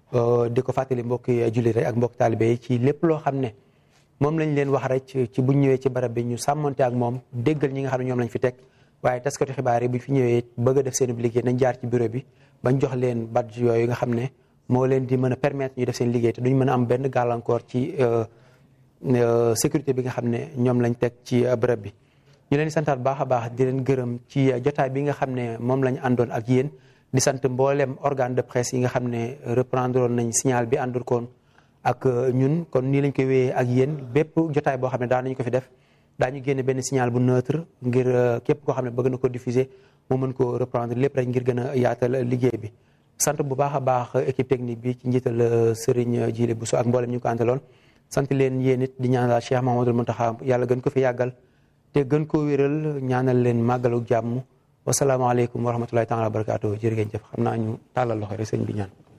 di ko fàttali mbokki jullit rek ak mbokki taalibe yi ci lépp loo xam ne moom lañ leen wax rek ci buñ ñëwee ci barab bi ñu sàmmante ak moom déggal ñi nga xam ne ñoom lañ fi teg waaye taskatu xibaar yi bu fi ñëwee bëgg a def seen liggéey nañ jaar ci bureau bi bañ jox leen badge yooyu nga xam ne moo leen di mën a permettre ñu def seen liggéey te duñ mën a am benn gàllankoor ci sécurité bi nga xam ne ñoom lañ teg ci bërëb bi. ñu leen di santaat baax a baax di leen gërëm ci jotaay bi nga xam ne moom lañ àndoon ak yéen di sant mboolem organe de presse yi nga xam ne reprendre nañ signal bi àndoon koon ak ñun kon nii lañ koy wéyee ak yéen bépp jotaay boo xam ne daan nañ ko fi def. daañu génne benn signal bu neutre ngir képp koo xam ne bëgg na ko diffuser mu mën ko reprendre lépp rek ngir gën a yaatal liggéey bi sant bu baax a baax équipe technique bi ci njiital Serigne Djili Bousso ak mboolem ñu ko àndaloon sant leen yéen it di ñaanal Cheikh Mahamadul Muntaxa yàlla gën ko fi yàggal te gën koo wéral ñaanal leen màggalu jàmm wasalaamaaleykum wa rahmatullahi taala wa barakaatu jërë ngeen jëf xam naa ñu tàllal loxo rek sëñ bi ñaan